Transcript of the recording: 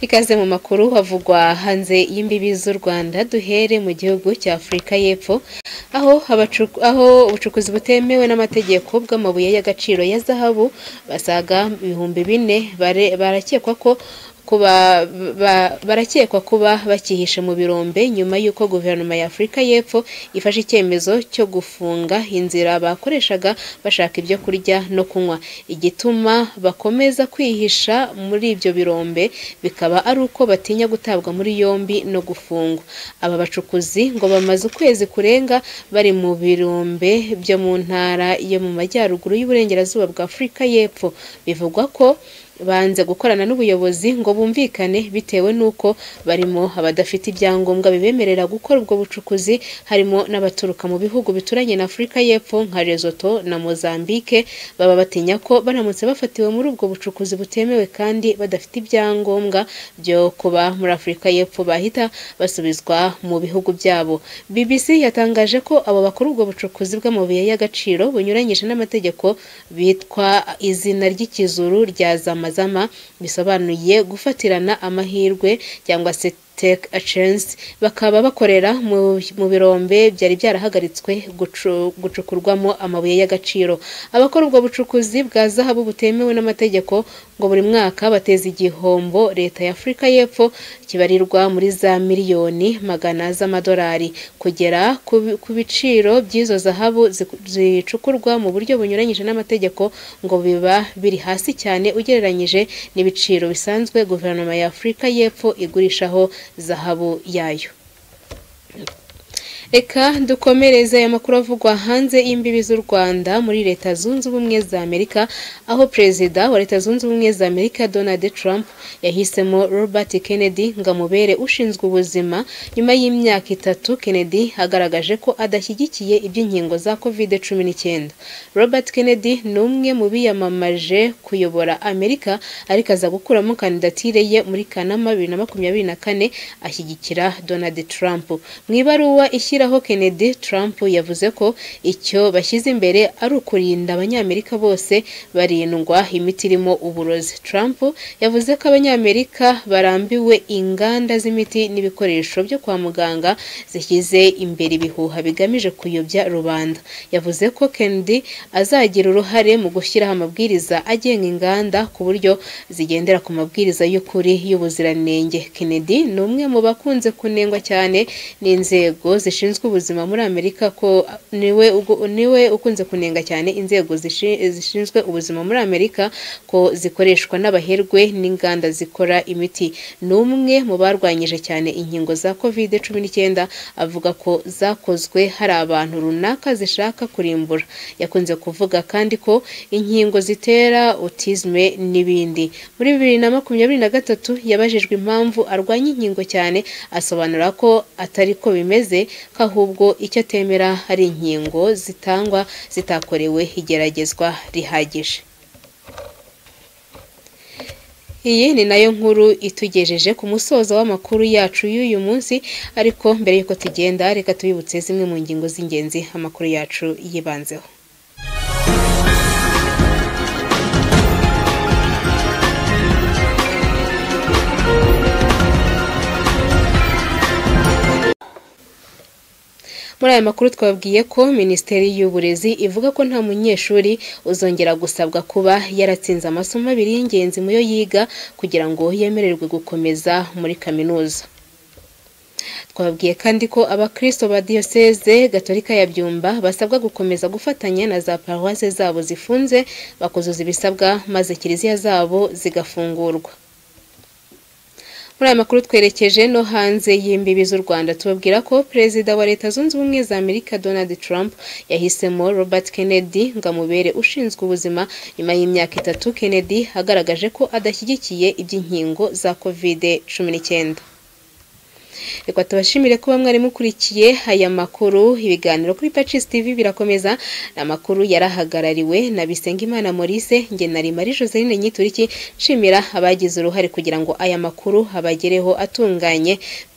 Ikaze mu makuru havugwa hanze y'imbibi z'u Rwanda duhere mu gihugu cya Afurika y'Epfo aho abacu- aho ubucukuzi butemewe n'amategeko bw'amabuye y'agaciro ya zahabu basaga ibihumbi bine bare- barakekwa ko kuba ba- barakekwa kuba bakihishe mu birombe nyuma y'uko guverinoma ya Afurika y'Epfo ifashe icyemezo cyo gufunga inzira bakoreshaga bashaka ibyo kurya no kunywa igituma bakomeza kwihisha muri ibyo birombe bikaba ari uko batinya gutabwa muri yombi no gufungwa aba bacukuzi ngo bamaze ukwezi kurenga bari mu birombe byo mu ntara yo mu majyaruguru y'uburengerazuba bwa Afurika y'Epfo bivugwa ko banze gukorana n'ubuyobozi ngo bumvikane bitewe n'uko barimo abadafite ibyangombwa bibemerera gukora ubwo bucukuzi harimo n'abaturuka mu bihugu bituranye na Afurika y'Epfo nka Lesotho na Mozambique baba batinya ko baramutse bafatiwe muri ubwo bucukuzi butemewe kandi badafite ibyangombwa byo kuba muri Afurika y'Epfo bahita basubizwa mu bihugu byabo BBC yatangaje ko abo bakora ubwo bucukuzi bw'amabuye y'agaciro bunyuranyije n'amategeko bitwa izina ry'ikizuru rya zamazama bisobanuye gufatirana amahirwe cyangwa se take a chance bakaba bakorera mu, mu birombe byari byarahagaritswe gucu- gucukurwamo amabuye y'agaciro abakora ubwo bucukuzi bwa zahabu butemewe n'amategeko ngo buri mwaka bateza igihombo leta ya Afurika y'Epfo kibarirwa muri za miliyoni magana z'amadolari kugera ku bi- ku biciro by'izo zahabu ziku- zicukurwa mu buryo bunyuranyije n'amategeko ngo biba biri hasi cyane ugereranyije n'ibiciro bisanzwe guverinoma ya Afurika y'Epfo igurishaho zahabu yayo Reka dukomereze aya makuru avugwa hanze y'imbibi z'u Rwanda muri Leta Zunze Ubumwe za Amerika, aho Perezida wa Leta Zunze Ubumwe za Amerika Donald Trump yahisemo Robert Kennedy ngo amubere ushinzwe ubuzima, nyuma y'imyaka itatu Kennedy agaragaje ko adashyigikiye iby'inkingo za covid cumi n'icyenda. Robert Kennedy ni umwe mu biyamamaje kuyobora Amerika ariko aza gukuramo kandidatire ye muri Kanama bibiri na makumyabiri na kane ashyigikira Donald Trump. Mu ibaruwa ishyiraho Kennedy, Trump yavuze ko icyo bashyize imbere ari ukurinda abanyamerika bose barindwa imiti irimo uburozi. Trump yavuze ko abanyamerika barambiwe inganda z'imiti n'ibikoresho byo kwa muganga zishyize imbere ibihuha bigamije kuyobya rubanda. Yavuze ko Kennedy azagira uruhare mu gushyiraho amabwiriza agenga inganda ku buryo zigendera ku mabwiriza y'ukuri y'ubuziranenge. Kennedy ni umwe mu bakunze kunengwa cyane n'inzego zishinzwe ubuzima muri Amerika ko niwe ugu- niwe ukunze kunenga cyane inzego zishi- zishinzwe ubuzima muri Amerika ko zikoreshwa n'abaherwe n'inganda zikora imiti. Ni umwe mu barwanyije cyane inkingo za covid cumi n'icyenda avuga ko zakozwe hari abantu runaka zishaka kurimbura. Yakunze kuvuga kandi ko inkingo zitera autisme n'ibindi. Muri bibiri na makumyabiri na gatatu yabajijwe impamvu arwanya inkingo cyane asobanura ko atari ko bimeze ko ahubwo icyo atemera hari inkingo zitangwa zitakorewe igeragezwa rihagije. Iyi ni nayo nkuru itugejeje ku musozo w'amakuru yacu y'uyu munsi ariko mbere y'uko tugenda reka tubibutse zimwe mu ngingo z'ingenzi amakuru yacu yibanzeho. Muri aya makuru twabwiye ko Minisiteri y'Uburezi ivuga ko nta munyeshuri uzongera gusabwa kuba yaratsinze amasomo abiri y'ingenzi mu yo yiga kugira ngo yemererwe gukomeza muri kaminuza. Twababwiye kandi ko abakristo ba diyoseze gatolika ya Byumba basabwa gukomeza gufatanya na za paruwase zabo zifunze bakuzuza ibisabwa maze kiliziya zabo zigafungurwa. Muri aya makuru twerekeje no hanze y'imbibi z'u Rwanda tubabwira ko Perezida wa Leta Zunze Ubumwe za Amerika Donald Trump yahisemo Robert Kennedy ngo amubere ushinzwe ubuzima nyuma y'imyaka itatu Kennedy agaragaje ko adashyigikiye iby'inkingo za covid cumi n'icyenda. Reka tubashimire kuba mwari mukurikiye aya makuru ibiganiro kuri Pacis TV birakomeza amakuru yarahagarariwe na Bisengimana Maurice nge nari Marie Joseline Nyituriki nshimira abagize uruhare kugira ngo aya makuru abagereho atunganye